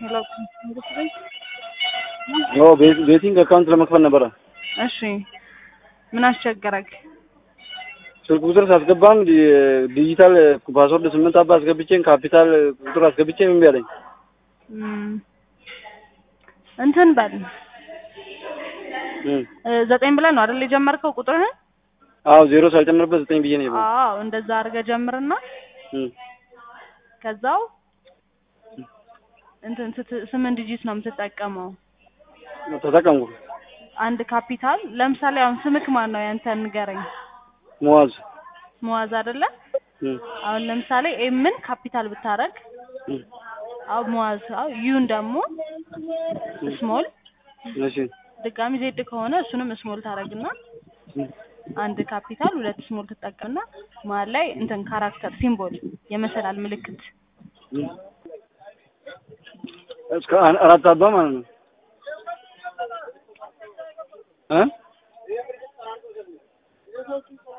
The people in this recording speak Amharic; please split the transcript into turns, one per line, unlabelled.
ሄሎ
ኦ ቤቲንግ አካውንት ለመክፈል ነበረ።
እሺ ምን አስቸገረክ?
ስልክ ቁጥር ሳስገባም ዲ- ዲጂታል ፓስወርድ ስምንት አባ አስገብቼን ካፒታል ቁጥር አስገብቼ እምቢ አለኝ።
እም፣ እንትን በል
እም።
እ፣ ዘጠኝ ብለህ ነው አይደል የጀመርከው ቁጥርህን?
አዎ ዜሮ ሳልጨምርበት ዘጠኝ ብዬ ነው የገባው።
አዎ እንደዛ አድርገህ ጀምርና
እም።
ከዛው እንትን ስት- ስምንት ዲጂት ነው የምትጠቀመው።
ተጠቀምኩ።
አንድ ካፒታል ለምሳሌ አሁን ስምክ ማን ነው ያንተን ንገረኝ።
መዋዝ
መዋዝ አይደለ?
እም።
አሁን ለምሳሌ ኤምን ካፒታል ብታረግ
እም።
አው መዋዝ አው ዩን ደግሞ ስሞል
እሺ
ድጋሚ ዜድ ከሆነ እሱንም ስሞል ታረግና
እም።
አንድ ካፒታል ሁለት ስሞል ትጠቀምና መሀል ላይ እንትን ካራክተር ሲምቦል የመሰላል ምልክት
እም። እስከ አን- አራት አባ ማለት ነው እ